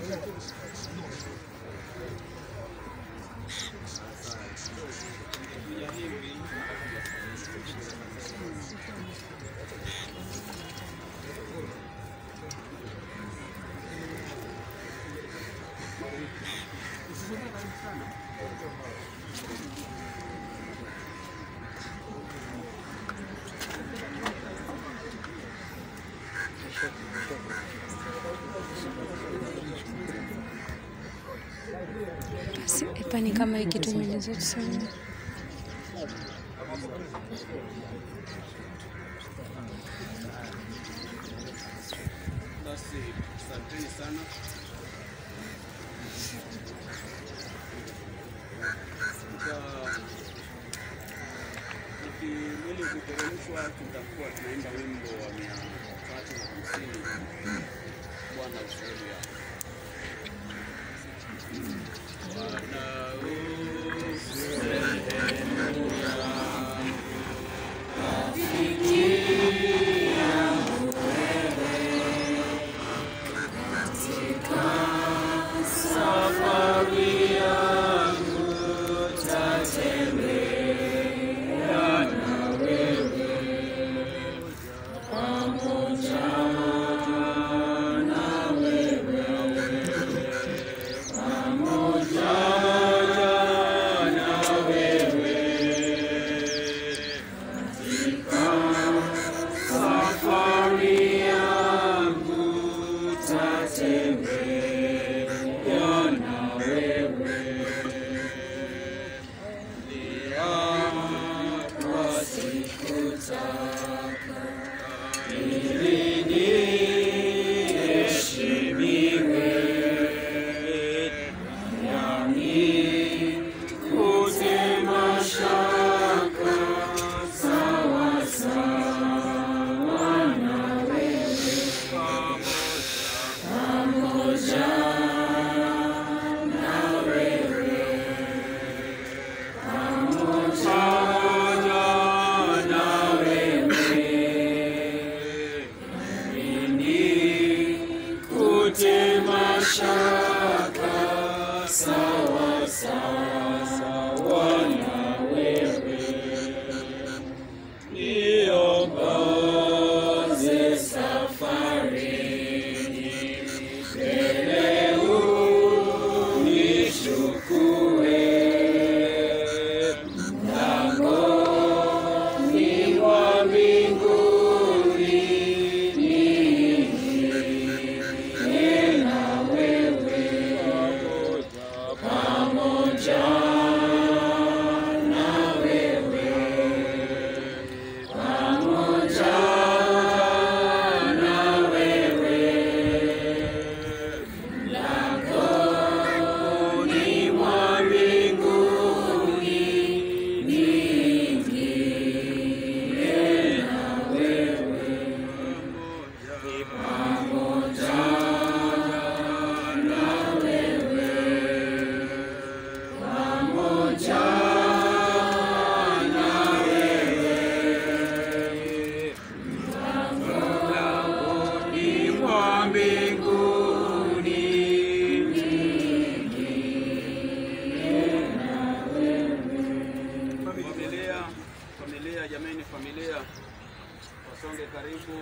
Si- Hapa ni kama hii kitu imeelezwa tuseme. Basi asanteni sana. Tuta- Tukimili kuteremshwa, tutakuwa tunaimba wimbo wa mia tatu na hamsini Bwana ushauri yako. Bwana Familia, familia, jameni, familia, wasonge karibu,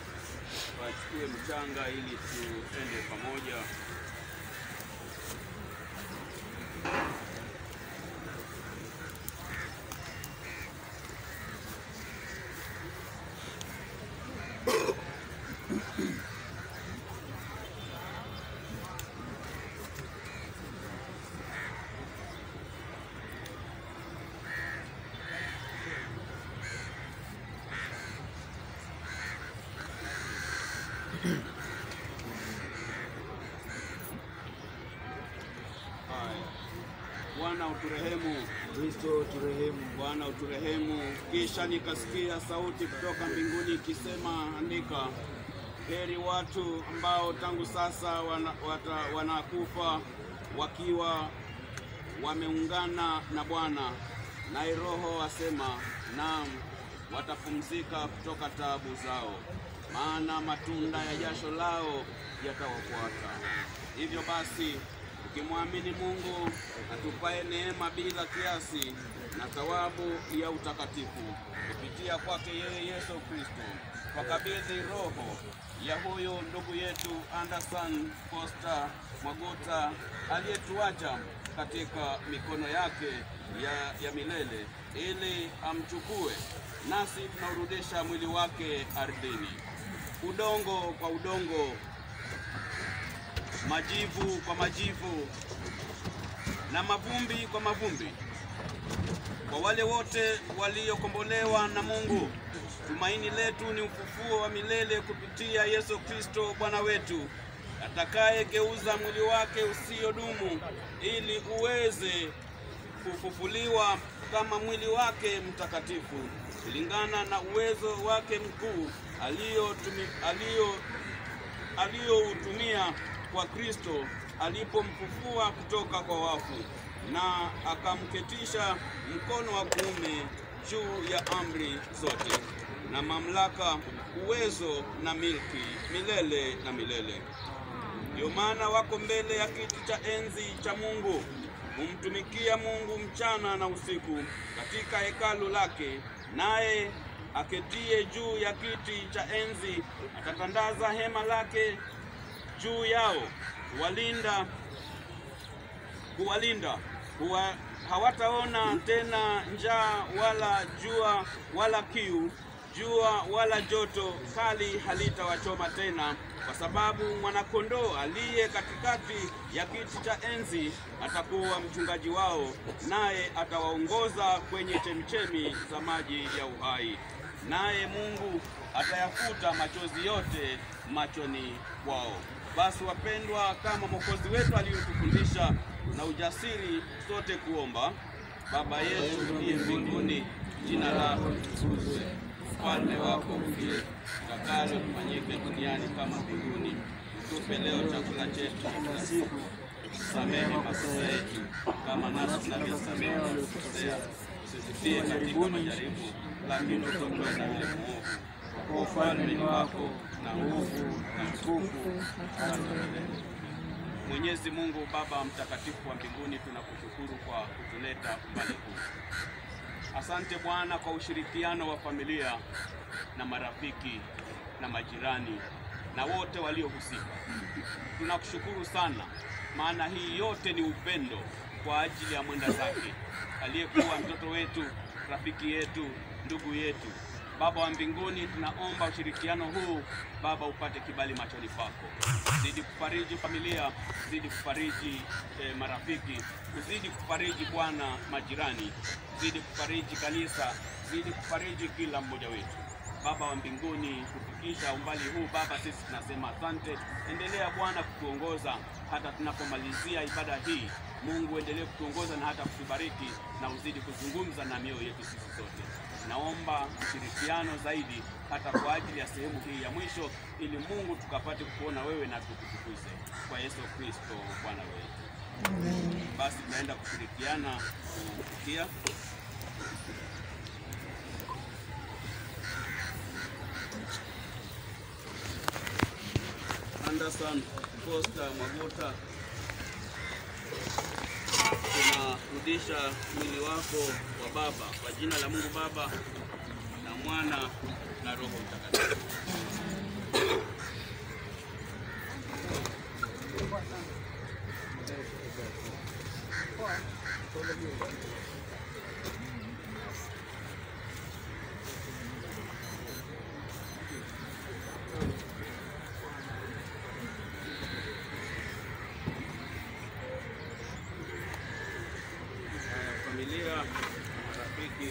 wachukue mchanga ili tuende pamoja. Haya. Bwana uturehemu, Kristo turehemu. Bwana uturehemu. Kisha nikasikia sauti kutoka mbinguni ikisema, andika, heri watu ambao tangu sasa wana, wata, wanakufa wakiwa wameungana na Bwana. Naye Roho asema, naam, watapumzika kutoka taabu zao, maana matunda ya jasho lao yatawafuata. Hivyo basi, ukimwamini Mungu atupaye neema bila kiasi na thawabu ya utakatifu kupitia kwake yeye Yesu Kristo, wakabidhi roho ya huyu ndugu yetu Anderson Costa Mwaguta aliyetuacha katika mikono yake ya, ya milele ili amchukue, nasi tunaurudisha mwili wake ardhini, udongo kwa udongo, majivu kwa majivu na mavumbi kwa mavumbi. Kwa wale wote waliokombolewa na Mungu, tumaini letu ni ufufuo wa milele kupitia Yesu Kristo Bwana wetu, atakayegeuza mwili wake usiodumu ili uweze kufufuliwa kama mwili wake mtakatifu kulingana na uwezo wake mkuu aliyotumi- alio aliyoutumia kwa Kristo alipomfufua kutoka kwa wafu na akamketisha mkono wa kuume juu ya amri zote na mamlaka, uwezo na milki milele na milele. Ndio maana wako mbele ya kiti cha enzi cha Mungu, humtumikia Mungu mchana na usiku katika hekalu lake, naye aketie juu ya kiti cha enzi atatandaza hema lake juu yao, kuwalinda kuwalinda kuwa, hawataona tena njaa wala jua wala kiu, jua wala joto kali halitawachoma tena, kwa sababu mwanakondoo aliye katikati ya kiti cha enzi atakuwa mchungaji wao, naye atawaongoza kwenye chemchemi za maji ya uhai, naye Mungu atayafuta machozi yote machoni kwao. Basi wapendwa, kama Mwokozi wetu aliyotufundisha na ujasiri sote kuomba: Baba yetu uliye mbinguni, jina lako litukuzwe, ufalme wako ufie, utakalo lifanyike duniani kama mbinguni. Tupe leo chakula chetu cha kila siku, tusamehe makosa yetu kama nasi tunavyosamehe waliotukosea, usitutie katika majaribu, lakini utuokoe na yule mwovu. Kwa ufalme ni wako na nguvu na utukufu hata milele. Mwenyezi Mungu Baba mtakatifu wa mbinguni, tunakushukuru kwa kutuleta umbali huu. Asante Bwana kwa ushirikiano wa familia na marafiki na majirani na wote waliohusika. Tunakushukuru sana, maana hii yote ni upendo kwa ajili ya mwenda zake aliyekuwa mtoto wetu, rafiki yetu, ndugu yetu. Baba wa mbinguni, tunaomba ushirikiano huu Baba upate kibali machoni pako, zidi kufariji familia, zidi kufariji eh, marafiki, uzidi kufariji Bwana majirani, zidi kufariji kanisa, zidi kufariji kila mmoja wetu. Baba wa mbinguni, kufikisha umbali huu Baba, sisi tunasema asante. Endelea Bwana kutuongoza hata tunapomalizia ibada hii. Mungu, endelee kutuongoza na hata kutubariki na uzidi kuzungumza na mioyo yetu sisi sote. Naomba ushirikiano zaidi hata kwa ajili ya sehemu hii ya mwisho, ili Mungu tukapate kukuona wewe na tukutukuze kwa Yesu Kristo Bwana wetu. Basi tunaenda kushirikiana kufikia Anderson Costa Mwaguta, tunarudisha mwili wako wa Baba kwa jina la Mungu Baba na Mwana na Roho Mtakatifu. Haya, familia na marafiki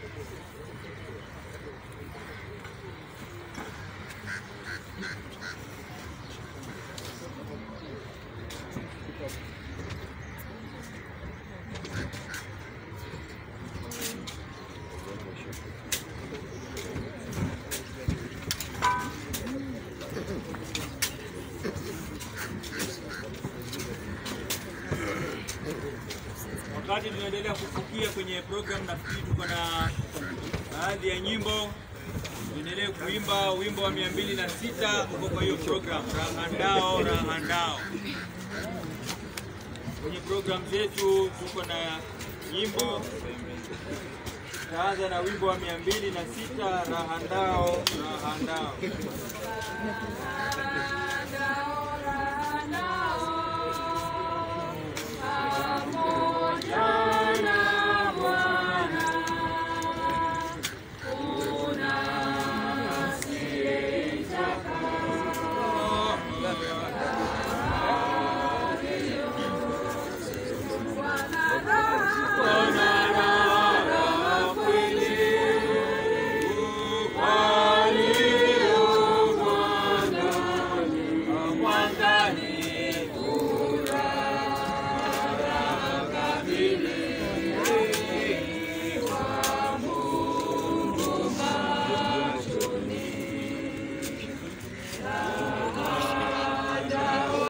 Wakati tunaendelea kufukia kwenye program, nafikiri tuko na baadhi ya nyimbo tuendelee kuimba wimbo wa mia mbili na sita uko kwa hiyo program rahandao rahandao. Kwenye program zetu tuko na nyimbo, tutaanza na wimbo wa mia mbili na sita rahandao rahandao. Rahandao, rahandao,